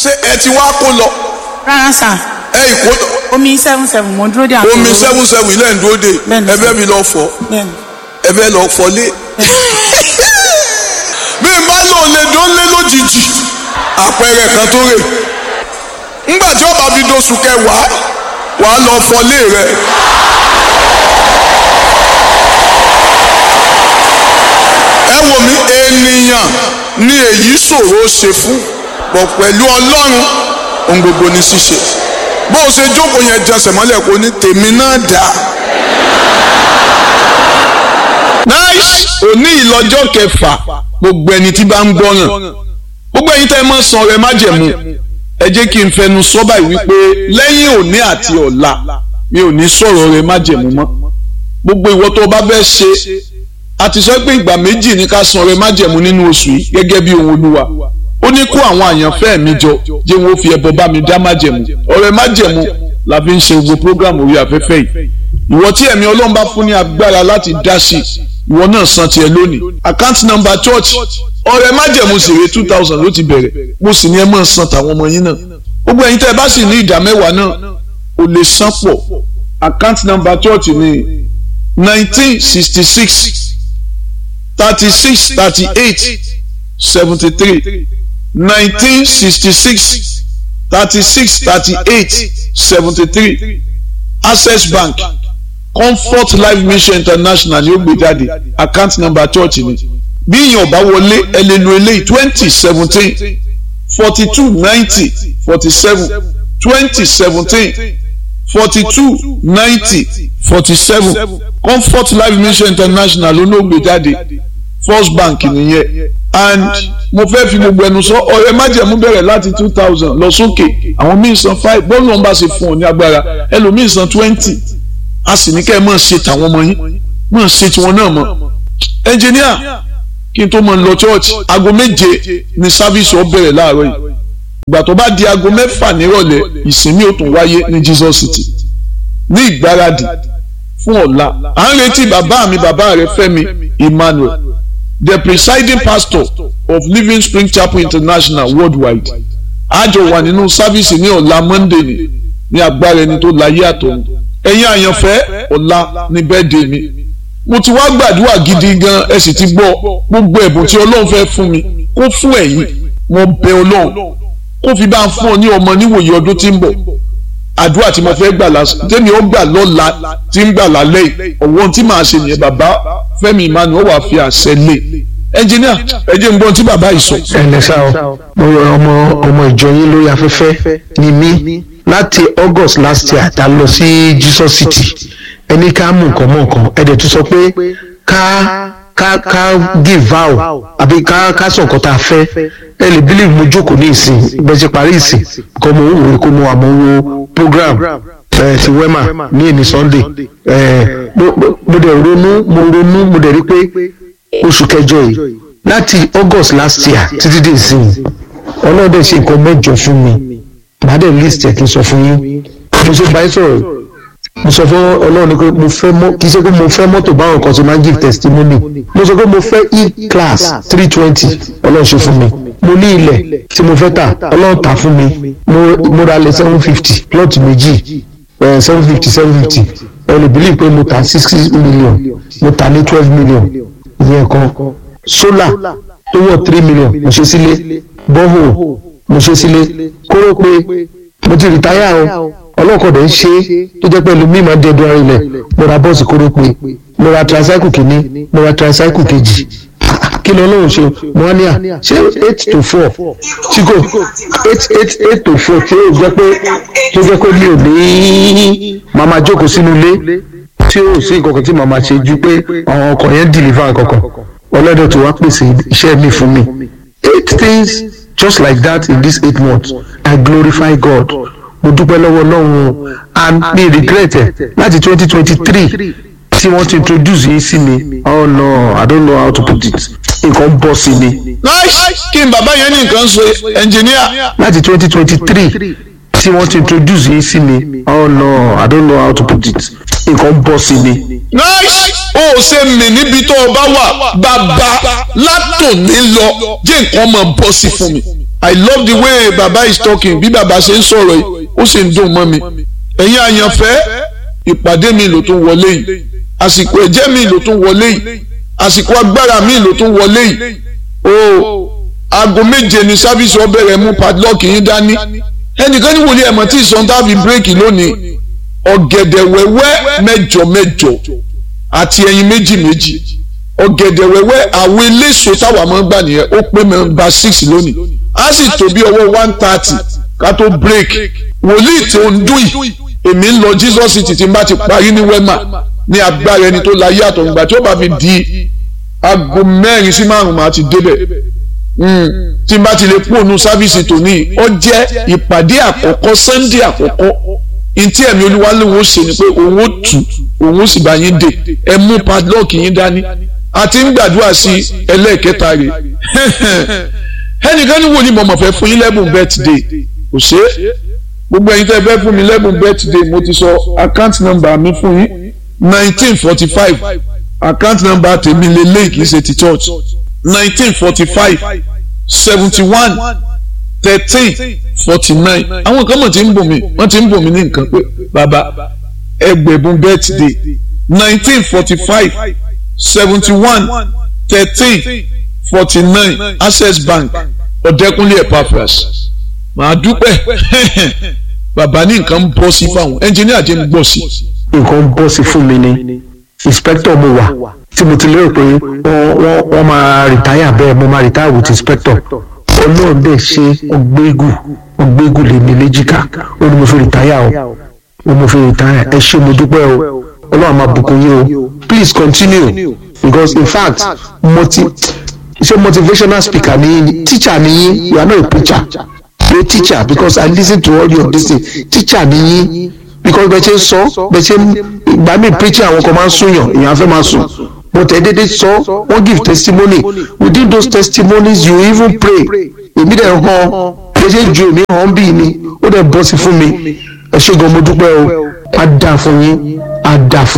ṣé ẹ ti wá kó lọ rárá sà ẹ ìkó omi seven seven mo dúró dé àwọn omi èrò. seven seven ilé ń dúró de Bẹ́ẹ̀ni. ẹ bẹ́ mi lọ fọ bẹ́ẹ̀ni ẹ bẹ́ lọ fọlé bí n bá lò lè dó lé lójijì àpẹẹrẹ kan tó rè ńgbà tí ọba fi doṣù kẹwàá wàá lọ fọlé rẹ. ẹ wò mí ènìyàn ni èyí ṣòro ṣe fún bọ̀ pẹ̀lú ọlọ́run ohun gbogbo ní ṣíṣe bó o ṣe jókòó yẹn jẹsẹ̀ mọ́lẹ̀ kó ní tèmi náà dà. nice òní ìlọ́jọ́ kẹfà gbogbo ẹni tí bá ń gbọ́ràn gbogbo ẹ̀yin tẹ́ ẹ mọ̀ san ọrẹ májẹ̀mú ẹ jẹ́ kí n fẹnu sọ báyìí wípé lẹ́yìn òní àti ọ̀la mi ò ní sọ̀rọ̀ ọrẹ májẹ̀mú mọ́ gbogbo ìwọ tó o bá fẹ́ ṣe a ti sọ pé ìgbà méjì ní ká san ọrẹ májẹ̀mú nínú oṣù yìí gẹ́gẹ́ bí ohun olúwa ó ní kó àwọn àyànfẹ́ mi jọ jẹ́ wọn ó fi ẹbọ bá mi dá májẹ̀mú ọrẹ májẹ̀mú la fi ń ṣe gbogbo program orí afẹ́fẹ́ yìí ìwọ tí ẹ̀mí ọlọ́run bá fún ní agbára láti dá sí ìwọ náà san tiẹ̀ lónìí account number church ọrẹ májẹ̀mú sì rè two thousand ló ti bẹ̀rẹ̀ mo sì ní ẹ máa san tàwọn ọmọ yín náà gbogbo ẹ̀yin tẹ́ ẹ bá sì ní ìdá mẹ́wàá náà ò lè san pọ̀ account number church ní nineteen sixty six thirty six thirty eight seventy three nineteen sixty six thirty six thirty eight seventy three access bank comfort life mission international ni ó gbé jáde account number church ni bí èèyàn bá wọlé ẹ lè lo eléyìí twenty seventeen forty two ninety forty seven twenty seventeen forty two ninety forty seven comfort life mission international ló ló gbé jáde first bank nìyẹn and mo fẹ́ fi gbogbo ẹnu sọ ọ̀rẹ́ májẹ̀mú bẹ̀rẹ̀ láti two thousand lọ sókè àwọn míì san five bọ́ọ̀lù ọ̀nba ṣe fún ọ ní agbára ẹlòmíì san twenty a sì ní kẹ́ ẹ máa ṣe tàwọn ọmọ yín máa ṣe tiwọn náà mọ́ ẹnjìníà kí n tó máa lọ church aago méje ni sáfíìsì ọ bẹ̀rẹ̀ láàárọ̀ yìí ìgbà tó bá di aago mẹ́fà nírọ̀lẹ́ ìsinmi ó tún wáyé ní Jesus City ní ìgbáradì fún ọ̀la à ń retí bàbá mi bàbá rẹ Fẹ́mi Emmanuel the presiding pastor of Living Spring Chapel International worldwide àjọ wà nínú sáfíìsì ní ọ̀la Monday ni ní agbára ẹni tó láyé àtọ̀run ẹ̀yin àyànfẹ́ ọ̀la ní bẹ́ẹ̀dẹ̀ mi mo ti wá gbàdúrà gidi gan ẹ sì ti gbọ́ gbogbo ẹ̀bùn tí Ọlọ́run fẹ́ fún mi kó fún ẹ̀yin mo bẹ̀ Ọlọ́run kó fi bá ń fún ọ ní ọmọ níwòye ọdún tí ń bọ̀ àdúrà tí mo fẹ́ gbà lásán tẹ́mi ó gbà lọ́la tí ń gbà lálẹ́ yìí ọ̀wọ́n tí màá ṣe nìyẹn bàbá Fẹ́mi Emmanuel wà fi àṣẹ lé ẹnjìníà ẹ jẹ́ n gbọ́n tí bàbá yìí sọ. ẹnlẹ sá o mo yọ ọmọ ọmọ ìjọ yín lórí afẹ́fẹ́ ni mí láti August last year ta lọ sí Jesus City ẹni ká mú nǹkan mọ́ nǹkan ẹ dẹ̀ tún sọ pé ká ká ká give vow àbí ká ká sọ nǹkan tá a fẹ́ ẹ lè bílíì mo jókòó ní ìsìn bẹ́ẹ̀ ṣe parí ìsìn kọ́ mo ń wò ó kó mo wà mo wo program ẹ ti wema ní èmi Sunday ẹ mo mo dẹ̀ ronú mo ronú mo dẹ̀ rí pé oṣù kẹjọ yìí láti August last year títí dé ìsìn ọlọ́dẹ ṣe nǹkan mẹ́jọ fún mi màá dẹ̀ list ẹ̀ kí n sọ fún yín mo ṣe báyìí sọ̀rọ̀ mo sọ fún ọlọ́run ni pé mo fẹ́ mọ́ kì í ṣe pé mo fẹ́ mọ́tò báwọn kan ṣe máa ń give testimony mo sọ pé mo fẹ́ e class three twenty ọlọ́run ṣe fún mi mo ní ilẹ̀ tí mo fẹ́ tà ọlọ́run tà fún mi mo mo ra lẹ̀ seven fifty plot méjì seven fifty seven fifty ẹ lè believe pé mo tà sixty million mo tà ní twelve million ìyẹn kan solar tó wọ̀ three million mo ṣe sílé borehole mo ṣe sílé kóró pé mo ti rìtáyà o ọlọ́kọ̀dẹ̀ ń ṣe é tó jẹ́ pẹ̀lú mímọ́ dẹ́dọ̀ ara ilẹ̀ mo ra bọ́ọ̀sì kóró pé mo ra tricycle kìíní mo ra tricycle kejì kí ni ọlọ́run ṣe mo wá ní à ṣé eight to four tí kò eight eight eight to four tí ó jẹ́ pé tó jẹ́ pé mi ò ní màmá jókòó sínú ilé tí ó sì nǹkan kan tí màmá ṣe ju pé àwọn ọkọ̀ yẹn deliver nǹkan kan ọlọ́dọ̀ tó wá pèsè iṣẹ́ mi fún mi eight things just like that in these eight months I glorify God mo dúpẹ́ lọ́wọ́ Ọlọ́run and mi regret ẹ̀ láti twenty twenty three tí wọ́n ti introduce yín sí mi oh no I don't know how to put it nǹkan bọ́ sí mi. nice kí n bàbá yẹn ní nǹkan ṣe ẹnjìníà. láti twenty twenty three tí wọ́n ti introduce yín sí mi oh no I don't know how to put it nǹkan bọ́ sí mi. nice ó ṣe mí níbi tó o bá wà bàbá látòní lọ jẹ́ nǹkan máa bọ́ sí fún mi i love the way baba is talking bí baba ṣe ń sọ̀rọ̀ yìí ó sì ń dùn mọ́ mi ẹ̀yin àyànfẹ́ ìpàdé mi ló tún wọlé yìí àsìkò ẹ̀jẹ̀ mi ló tún wọlé yìí àsìkò agbára mi ló tún wọlé yìí o aago méje ni sáfíìsì ọbẹ̀ rẹ̀ mú padlock yín dání ẹnìkan ní wòlíì ẹ̀mọ́ tí ìsọ̀n tá a fi bírèkì lónìí ọ̀gẹ̀dẹ̀ wẹ́wẹ́ mẹ́jọ mẹ́jọ àti ẹyin méjì méjì ọ̀gẹ̀dẹ̀ wẹ́wẹ́ àwọn eléso táwa máa ń gbà nìyẹn ó pé mẹ́mbà six lónìí á sì tó bí ọwọ́ one thirty ká tó break wòlíì tí ó ń dùn yìí èmi ń lọ Jesus city tí n bá ti parí ní wema ní agbára ẹni tó la yé àtọ̀gbà tí ó bá fi di aago mẹ́rin sí márùn-ún máa ti débẹ̀ tí n bá ti lè pònú sáfíìsì tòní ó jẹ́ ìpàdé àkọ́kọ́ sunday àkọ́kọ́ ntí ẹ̀mí olúwaléwo ṣe ni pé òun ó tù òun ó sì bá yín dè ẹ mú padlock yín dání àti ń gbàdúrà sí ẹlẹ́ẹ̀kẹta rẹ̀ ẹnìkan ní wo ni mọ̀mọ́ fẹ́ fún yín lẹ́bùn birthday kò ṣe é gbogbo ẹ̀yin tẹ́ fẹ́ fún mi lẹ́bùn birthday mo ti sọ account number mi fún yín nineteen forty five account number tèmi lélẹ́yìí kì í ṣe ti church nineteen forty five seventy one thirteen forty nine àwọn kan mọ̀ tí ń bò mí wọ́n ti ń bò mí ní nǹkan pé bàbá ẹgbẹ̀bùn birthday nineteen forty five seventy one thirteen forty nine access bank ọ̀dẹ́kunlé epaphras màá dúpẹ́ bàbá ní nǹkan ń bọ́ sí fáwọn ẹnjìníà jẹ́ ń gbọ́ sí. nǹkan ń bọ́ sí fún mi ni inspector mo wà tí mo ti lérò pé wọ́n wọ́n máa rìtáyà bẹ́ẹ̀ mo máa rìtáyà with inspector ọlọ́run dẹ̀ ṣe ọgbẹ́gù ọgbẹ́gù lè mi léjìká ó ní mo fi rìtáyà o ó mo fi rìtáyà ẹ ṣé mo dúpẹ́ o ọlọ́run máa bùkún yín o please continue because in fact mo ti ṣe motivational speaker ni yín teacher ni yín you are not a preacher you are a teacher because I listen to all your this thing teacher ni yín because bẹ́ẹ̀ ṣe ń sọ bẹ́ẹ̀ ṣe ń gbà mí preaching àwọn kan máa ń súnyàn èèyàn fẹ́ máa sùn but ẹ dédé sọ wọ́n give testimony within those testimonies you even pray èmi dẹ̀ hàn bẹ́ẹ̀ ṣe ju èmi hàn bí ni ó dẹ̀ bọ́ sí fún mi ẹ ṣé gan mo dúpẹ́ o á dáa fún yín á dáa fún.